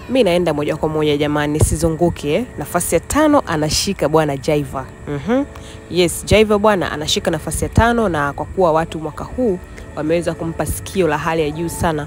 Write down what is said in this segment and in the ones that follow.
mi naenda moja kwa moja jamani, sizunguke eh. Nafasi ya tano anashika bwana Jaiva. mm Yes, Jaiva bwana anashika nafasi ya tano, na kwa kuwa watu mwaka huu wameweza kumpa sikio la hali ya juu sana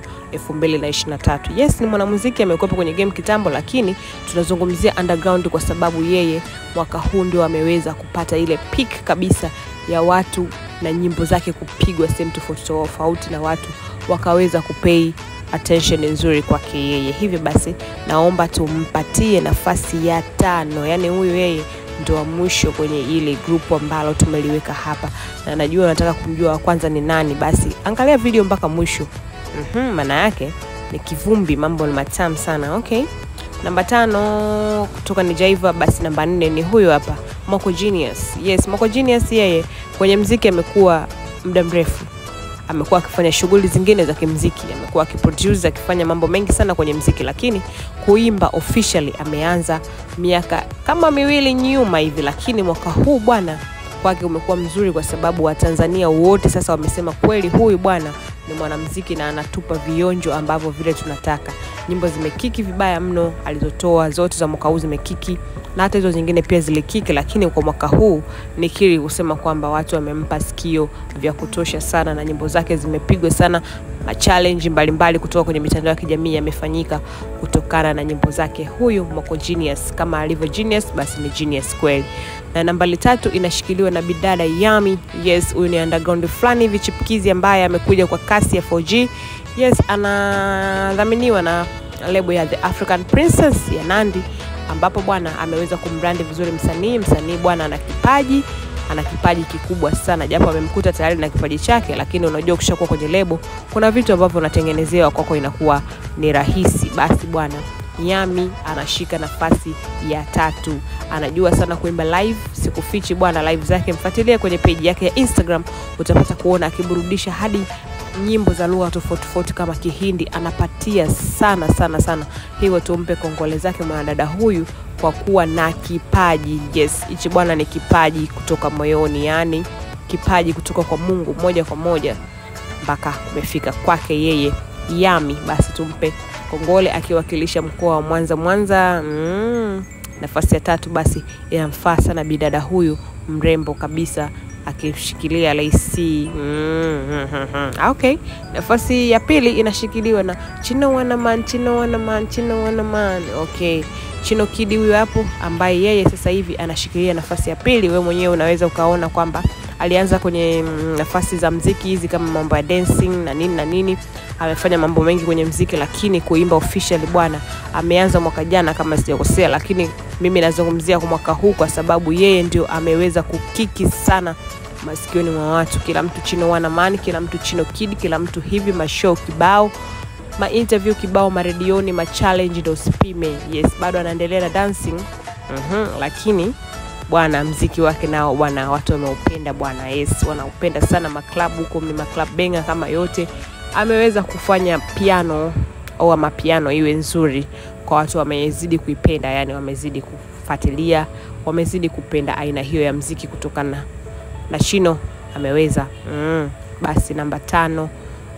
2023. Yes, ni mwanamuziki amekuwepo kwenye game kitambo, lakini tunazungumzia underground kwa sababu yeye mwaka huu ndio ameweza kupata ile peak kabisa ya watu na nyimbo zake kupigwa sehemu tofauti tofauti na watu wakaweza kupei attention nzuri kwake yeye. Hivyo basi, naomba tumpatie nafasi ya tano, yaani huyu yeye ndo wa mwisho kwenye ile grupu ambalo tumeliweka hapa, na najua unataka kumjua wa kwanza ni nani. Basi angalia video mpaka mwisho. Mhm, maana yake ni kivumbi, mambo ni matamu sana. Okay, namba tano kutoka ni Jaiva. Basi namba nne ni huyo hapa Moko Genius. Yes, Moko Genius yeye kwenye mziki amekuwa muda mrefu amekuwa akifanya shughuli zingine za kimziki, amekuwa akiproduce, akifanya mambo mengi sana kwenye mziki, lakini kuimba officially ameanza miaka kama miwili nyuma hivi, lakini mwaka huu bwana kwake umekuwa mzuri kwa sababu Watanzania wote sasa wamesema kweli huyu bwana ni mwanamziki na anatupa vionjo ambavyo vile tunataka. Nyimbo zimekiki vibaya mno alizotoa zote za mwaka huu zimekiki, na hata hizo zingine pia zilikiki, lakini kwa mwaka huu nikiri kusema kwamba watu wamempa sikio vya kutosha sana, na nyimbo zake zimepigwa sana. Machallenge mbalimbali kutoka kwenye mitandao ya kijamii yamefanyika kutokana na nyimbo zake. Huyu Moko Genius, kama alivyo genius, basi ni genius kweli. Na nambari tatu inashikiliwa na bidada Yami. Yes, huyu ni underground fulani hivi chipukizi ambaye amekuja kwa kasi ya 4G. Yes, anadhaminiwa na lebo ya The African Princess ya Nandi, ambapo bwana ameweza kumbrandi vizuri msanii. Msanii bwana ana kipaji ana kipaji kikubwa sana, japo amemkuta tayari na kipaji chake, lakini unajua ukishakuwa kwenye lebo kuna vitu ambavyo unatengenezewa kwako inakuwa ni rahisi. Basi bwana Yami anashika nafasi ya tatu. Anajua sana kuimba live, sikufichi bwana, live zake mfuatilie kwenye page yake ya Instagram, utapata kuona akiburudisha hadi nyimbo za lugha tofauti tofauti kama Kihindi, anapatia sana sana sana. Hivyo tumpe kongole zake mwanadada huyu kwa kuwa na kipaji. Yes, hichi bwana ni kipaji kutoka moyoni, yani kipaji kutoka kwa Mungu moja kwa moja mpaka kumefika kwake yeye Yami. Basi tumpe kongole akiwakilisha mkoa wa Mwanza. Mwanza mm, nafasi ya tatu basi inamfaa sana bidada huyu mrembo kabisa akishikilia laisi mm, mm, mm. Okay, nafasi ya pili inashikiliwa na Chino Wanaman, Chino Wanaman, Chino Wanaman. Okay, Chino Kidi huyu hapo, ambaye yeye sasa hivi anashikilia nafasi ya pili. Wewe mwenyewe unaweza ukaona kwamba alianza kwenye nafasi za mziki hizi kama mambo ya dancing na nini na nini, amefanya mambo mengi kwenye mziki, lakini kuimba officially bwana ameanza mwaka jana kama sijakosea, lakini mimi nazungumzia kwa mwaka huu kwa sababu yeye ndio ameweza kukiki sana masikioni mwa watu. Kila mtu Chino Wanaman, kila mtu Chino Kid, kila mtu hivi, mashow kibao, ma interview kibao, maredioni, ma challenge ndo usipime. Yes, bado anaendelea na dancing mm-hmm, lakini bwana mziki wake nao bwana watu wameupenda bwana. Yes, wanaupenda sana maklabu huko, ni maklabu benga kama yote. Ameweza kufanya piano au ama piano iwe nzuri kwa watu, wamezidi kuipenda, yani wamezidi kufuatilia, wamezidi kupenda aina hiyo ya mziki kutokana na Chino ameweza mm. Basi namba tano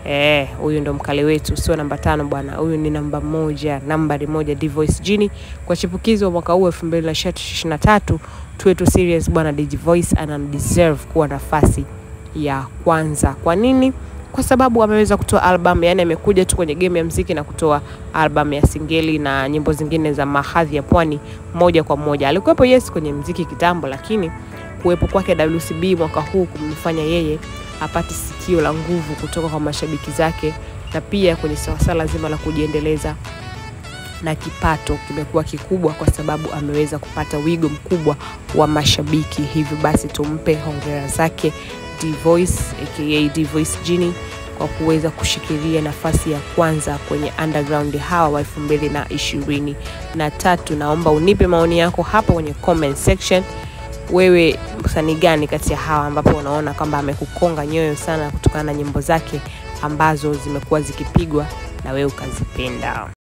huyu eh, ndo mkale wetu, sio namba tano bwana, huyu ni namba moja, nambari moja, Dvoice Jini kwa chipukizi wa mwaka huu elfu mbili na ishirini na tatu. Tuwe tu serious bwana, Dvoice ana deserve kuwa nafasi ya kwanza. Kwa nini? Kwa sababu ameweza kutoa album, yani amekuja tu kwenye game ya mziki na kutoa album ya singeli na nyimbo zingine za mahadhi ya pwani moja kwa moja. Alikuwepo yes kwenye mziki kitambo, lakini kuwepo kwake WCB mwaka huu kumfanya yeye apate sikio la nguvu kutoka kwa mashabiki zake, na pia kwenye swala zima la kujiendeleza na kipato kimekuwa kikubwa kwa sababu ameweza kupata wigo mkubwa wa mashabiki. Hivyo basi tumpe hongera zake Dvoice aka Dvoice Jini kwa kuweza kushikilia nafasi ya kwanza kwenye underground hawa wa elfu mbili na ishirini na tatu. Naomba unipe maoni yako hapa kwenye comment section. Wewe msanii gani kati ya hawa ambapo unaona kwamba amekukonga nyoyo sana kutokana na nyimbo zake ambazo zimekuwa zikipigwa na wewe ukazipenda?